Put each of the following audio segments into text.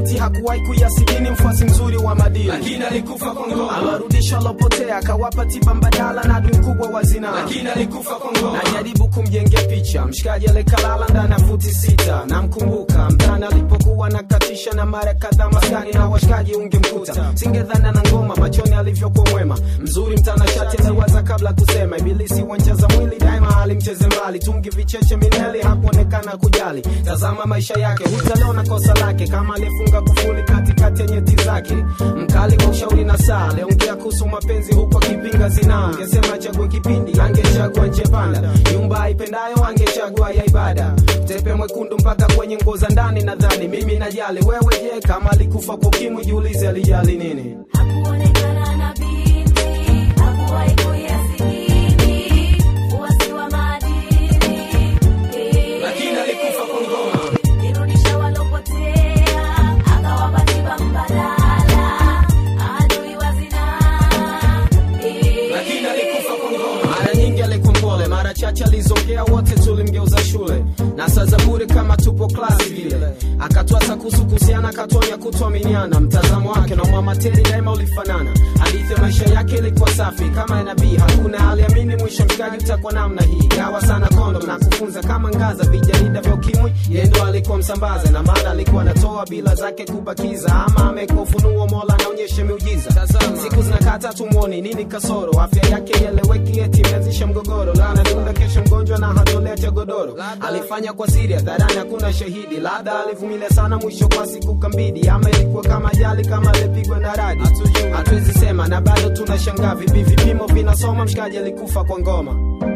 binti hakuwahi kuyasidini mfuasi mzuri wa madini lakini alikufa kwa ngoma, awarudisha walopotea akawapa tiba mbadala na adui mkubwa wa zinaa lakini alikufa kwa ngoma, najaribu kumjengea picha mshikaji alikalala ndani ya futi sita namkumbuka mtani alipokuwa nakatisha na mara kadhaa maskani na washikaji ungemkuta singedhana na ngoma machoni alivyokuwa mwema mzuri mtanashati aliwaza kabla kusema ibilisi wancheza mwili daima alimcheze mbali tungi vicheche mineli hakuonekana kujali tazama maisha yake hutaliona kosa lake kama aliyefunga kufuli katikati ya nyeti zake mkali wa ushauri na saa aliongea kuhusu mapenzi huku akipinga zinaa angesema achague kipindi angechagua nje panda nyumba aipendayo angechagua ya ibada tepe mwekundu mpaka kwenye nguo za ndani nadhani mimi najali wewe je kama alikufa kwa ukimwi jiulize alijali nini Hakuonekana na binti, hakuwahi kuyasikini, uasi wa maadili. lakini alikufa kwa ngoma, Irudisha walopotea, akawapa tiba mbadala, adui wa zinaa. lakini alikufa kwa ngoma, mara nyingi alikuwa mpole mara chache alizongea wote tulimgeuza shule na saa za bure kama tupo klasi vile akatwasa kuhusu kuhusiana akatonya kutuaminiana mtazamo wake na mwamateri daima ulifanana hadithi ya maisha yake ilikuwa safi kama ya nabii hakuna aliamini mwisho mshikaji utakuwa namna hii gawa sana kondo na kufunza kama ngaza vijarida vya ukimwi yeye ndo alikuwa msambaza na maana alikuwa anatoa bila zake kubakiza ama amekuwa ufunuo mola anaonyesha miujiza siku zinakata tumwoni nini kasoro afya yake ieleweki eti imeanzisha mgogoro lana dunda kesho mgonjwa na hatoleta godoro alifanya kwa siri hadharani hakuna shahidi labda alivumilia sana mwisho kwa siku kambidi ama ilikuwa kama ajali kama alipigwa na radi hatuwezi sema na bado tunashangaa vipi vipimo vinasoma mshikaji alikufa kwa ngoma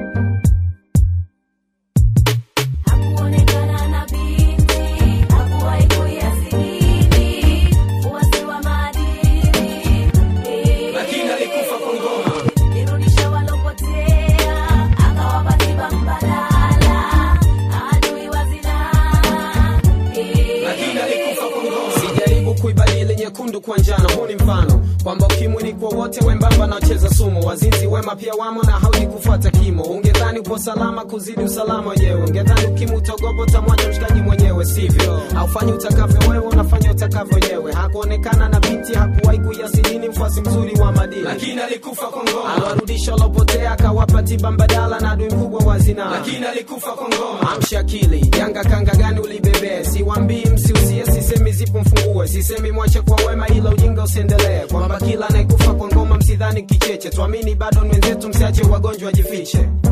Hakuonekana na binti, hakuwahi kuyasikini, uasi wa maadili. lakini alikufa kwa ngoma, Irudisha walopotea, akawapa tiba mbadala, adui wa zinaa. lakini alikufa kwa ngoma, sijaribu kuibadili nyekundu kwa njano huu ni mfano kwamba ukimwi ni kwa wote wembamba na wacheza sumu wazinzi wema pia wamo na haudi kufuata kimo ungedhani upo salama kuzidi usalama wenyewe ungedhani ukimwi utogopo utamwacha mshikaji mwenyewe sivyo haufanyi utakavyo wewe unafanya utakavyo wenyewe hakuonekana na binti hakuwahi kuyasidini mfuasi mzuri wa madini lakini alikufa kwa ngoma, aliwarudisha walopotea akawapa tiba mbadala na adui mkubwa wa zinaa lakini alikufa kwa ngoma, amsha akili janga kanga gani ulibebee siwambii msiusie sisemi zipo mfungue sisemi mwache kwa wema ila ujinga usiendelee kwamba kila anayekufa kwa ngoma msidhani kicheche tuamini bado ni wenzetu msiache wagonjwa wajifiche